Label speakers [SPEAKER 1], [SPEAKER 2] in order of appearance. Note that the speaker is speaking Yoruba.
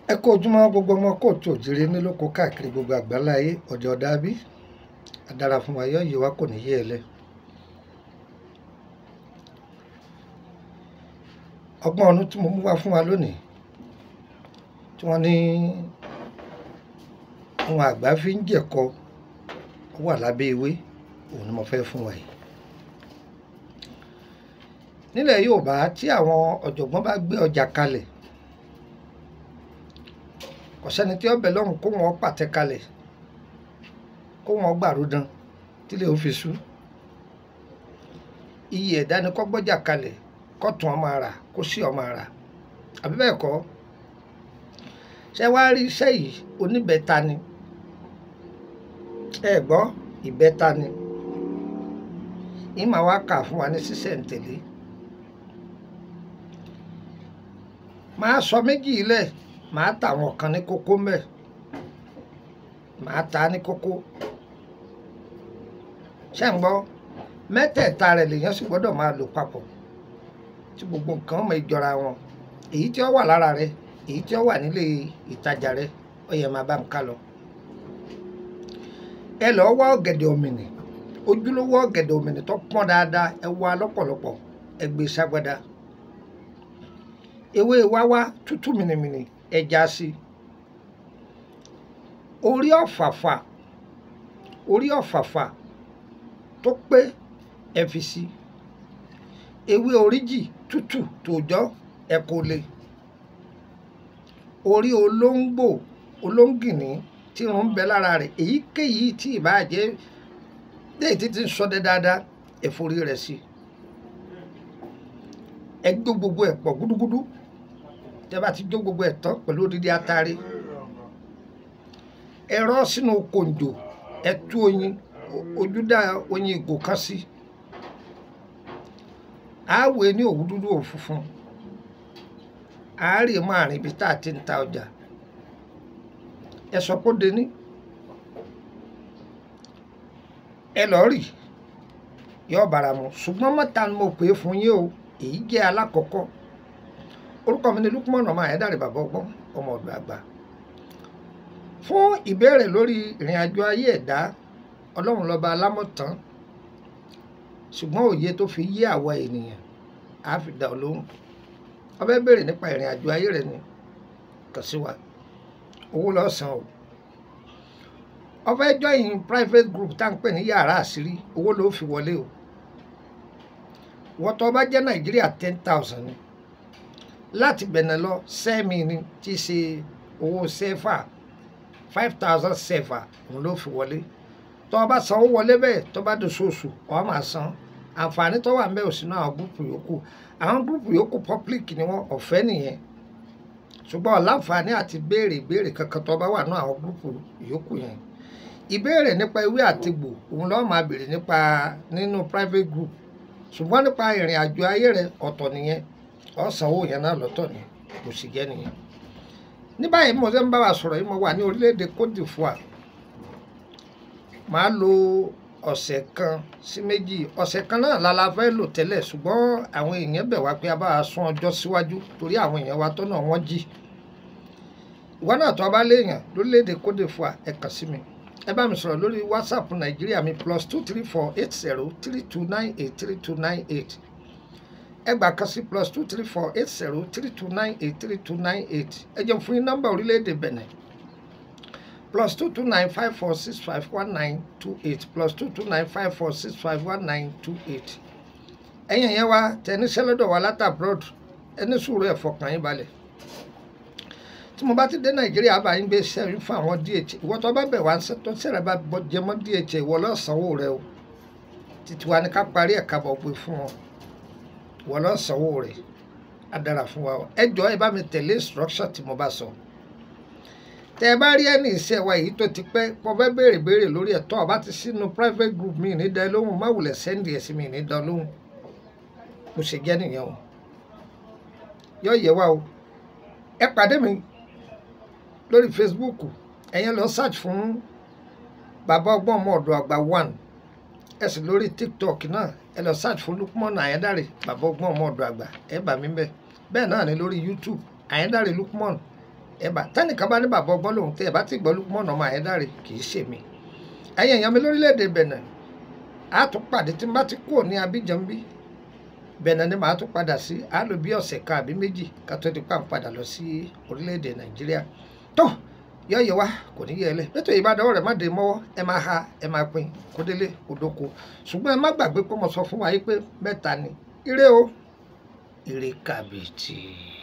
[SPEAKER 1] ẹ kó ojúmọ́ gbogbo ọmọ kóòtù òjìrè nílòkó káàkiri gbogbo àgbáláyé ọ̀dẹ̀ ọ̀dàbí adára fún wa yọ yìí wá kò ní yé ẹ lẹ. ọgbọ́n ọ̀nù tí mo mú wá fún wa lónìí tí wọ́n ní àwọn àgbà fi ń jẹ̀kọ ó wà lábẹ́ ewé òun ni mo fẹ́ fún wa yìí. nílẹ̀ Yorùbá tí àwọn ọ̀jọ̀gbọ́n bá gbé ọjà kalẹ̀ kò sẹ́ni tí ọbẹ̀ lọ́rùn kó wọn pàtẹ kalẹ̀ kó wọn gbàrúdán tílẹ̀ ó fi sú iye ẹ̀dá ni kó gbọ́jà kalẹ̀ kó tún ọmọ ara kó sí ọmọ ara àbí bẹ́ẹ̀ kọ́ ṣé wàá rí iṣẹ́ yìí oníbẹ̀ta ni ẹ gbọ́ ìbẹ́ta ni ìmọ̀ wa kà fún wa ní sísẹ̀ǹtẹ̀lé máa sọ méjì lẹ̀ màá tà àwọn kan ní kókó mbẹ màá ta ní kókó ṣé ń gbọ́ mẹ́tẹ̀ẹ̀ta rẹ̀ lèèyàn sì gbọ́dọ̀ máa lò papọ̀ tí gbogbo nǹkan mọ ìjọra wọn èyí tí ó wà lára rẹ̀ èyí tí ó wà nílé ìtajà rẹ̀ ó yẹ máa bá ń ká lọ. ẹ lọ́ọ́ wá ọ̀gẹ̀dẹ̀ òmìnì ojúlówó ọ̀gẹ̀dẹ̀ òmìnì tó pọ́n dáadáa ẹ wá lọ́pọ̀lọpọ̀ ẹ gbé ságbádá ewé wáwá tútù mìnìmìnì ẹja sí orí ọ̀fàfà orí ọ̀fàfà tó pé ẹ fi sí ewé oríjì tútù tòjọ́ ẹ kò lè orí olóńgbò olóńgìní tí irun ń bẹ lára rẹ̀ èyíkéyìí tí ìbàjẹ́ léyìí títí ń sọdẹ dáadáa ẹ forí rẹ̀ sí ẹ gbó gbogbo ẹ̀ pọ̀ gúdúgúdú tẹ́ bá ti jó gbogbo ẹ̀ tán pẹ̀lú odidi atare ẹ rọ́ sínú kòǹjò ẹ tú oyin ojúdá oyin ìgò kan sí àáwé ní òwú dúdú òwú funfun àárè máa rìn ibi tá a ti ń ta ọjà ẹ sọ pé ó dení ẹ lọ rì yọ bàrà mu ṣùgbọ́n mọ́ta ni mo pè é fún yín o èyí jẹ́ alákọ̀ọ́kọ́ orúkọ mi ni Lukman ọmọ Ayédáre bàbá ọgbọ́n ọmọ ọ̀dọ̀ àgbà fún ìbéèrè lórí ìrìn àjò ayé ẹ̀dá ọlọ́run lọ́ba alámọ̀tán ṣùgbọ́n òye tó fi yé àwa ènìyàn á fi dá ọ lóhùn ó fẹ́ béèrè nípa ìrìn àjò ayé rẹ ni kàn sí wa owó lọ́sàn-án o ó fẹ́ join private group tá à ń pè ní yàrá àṣírí owó ló fi wọlé o wọ́n tó bá jẹ́ Nàìjíríà ten thousand ni láti bẹ̀nẹ̀ lọ sẹ́mi ni tí í ṣe owó sẹ́fà five thousand sẹ́fà òun ló fi wọlé tó o bá sanwó wọlé bẹ́ẹ̀ tó bá dosooṣù o máa san àǹfààní tó wà ń bẹ ò sínú àwọn gúrùpù yòókù àwọn gúrùpù yòókù public ni wọ́n ọ̀fẹ́ nìyẹn ṣùgbọ́n ọ̀láǹfààní àti béèrè ìbéèrè kankan tó bá wà ní àwọn gúrùpù yòókù yẹn ìbéèrè nípa ewé àtegbò òun lọ́ọ́ máa béèrè nípa nínú private group ṣùgbọ́n nípa ìrìn àjò ayé rẹ ọ̀tọ̀ nìyẹn ọ̀sánwó yẹn náà lọ́tọ̀ ni kò sì jẹ́ nìyẹn. ní báyìí mo ṣe ń bá wa sọ̀rọ̀ yìí mo wà ní orílẹ̀-èdè Côte d'Ivoire màá lo ọ̀sẹ̀ kan sí méjì ọ̀sẹ̀ kan náà la la fẹ́ lò tẹ́lẹ̀ ṣùgbọ́n àwọn èèyàn bẹ̀ wá pé a bá a sún ọjọ́ síwájú torí àwọn èèyàn wa tọ́nà wọ́n jí ìwọ náà tó a bá léèyàn lórílẹ̀-èdè Côte d'Ivoire ẹ kàn sí mi ẹ bá mi sọ̀rọ̀ lórí WhatsApp Nàìjíríà mi plus two three four eight zero three two nine eight three two nine eight ẹgbàá kan sí plus two three four eight zero three two nine eight three two nine eight ẹ jẹun fún yín nọ́mbà orílẹ̀-èdè Benin plus two two nine five four six five one nine two eight plus two two nine five four six five one nine two eight ẹ̀yin yẹn wá tẹni sẹ́lẹ̀dọ̀ wá látà abroad ẹni sùúrù ẹ̀ fọkàn yín balẹ̀ tí mo bá ti dé Nàìjíríà bá yín gbé sẹ́yìn fún àwọn DH ìwọ tó bá bẹ̀ wá tó sẹ́rẹ̀ bá jẹ mọ́ DH ìwọ lọ́sàn-án rẹ o títí wa ni ká parí ẹ̀ka bọ̀ pé fún wọn wọ́n lọ sanwó rẹ̀ á dára fún wa ẹ jọ ẹ bá mi tẹ̀lé instruction tí mo bá sọ tẹ ẹ bá rí ẹni iṣẹ́ wa èyí tó ti pẹ́ kó fẹ́ béèrè béèrè lórí ẹ̀tọ́ ọba ti sínú private group mi ní dá lóhùn má wulẹ̀ sẹ́ndì ẹ̀sìn mi ní dá lóhùn mo ṣe jẹ́ nìyẹn o yọ yẹ wa o ẹ pàdé mi lórí Facebook ẹ̀yẹn lọ search fún bàbá ọgbọ́n ọmọ ọ̀dọ̀ àgbà one ẹ sì lórí TikTok náà ẹ lọ search fún Lukman Ayédáre bàbá ọgbọ́n ọmọ ọ̀dọ̀ àgbà ẹ bá mi bẹ bẹ́ẹ̀ náà ni lórí YouTube Ayédáre Lukman ẹ bá tẹ́nìkan bá ní bàbá ọgbọ́n lòun tẹ́ ẹ bá ti gbọ́ Lukman ọmọ Ayédáre kì í ṣèmi ẹ̀yin èèyàn mi lórílẹ̀‐èdè Benin a tún pàdé tí n bá ti kúrò ní Abidjan bí Benin ni màá tún padà sí a lò bí ọ̀sẹ̀ kan àbí méjì ká tó di pa ń padà lọ sí orílẹ̀‐èdè Nàìjíríà tó yọ̀yẹ̀ wá kò ní yẹ ẹ lẹ̀ nítorí ìbádọ́wọ́ rẹ̀ má dé mọ́wọ́ ẹ máa ha ẹ máa pín kó délé kó dóko ṣùgbọ́n ẹ má gbàgbé pé mo sọ fún wa yìí pé mẹ́ta ni ire o ire kàbìtì.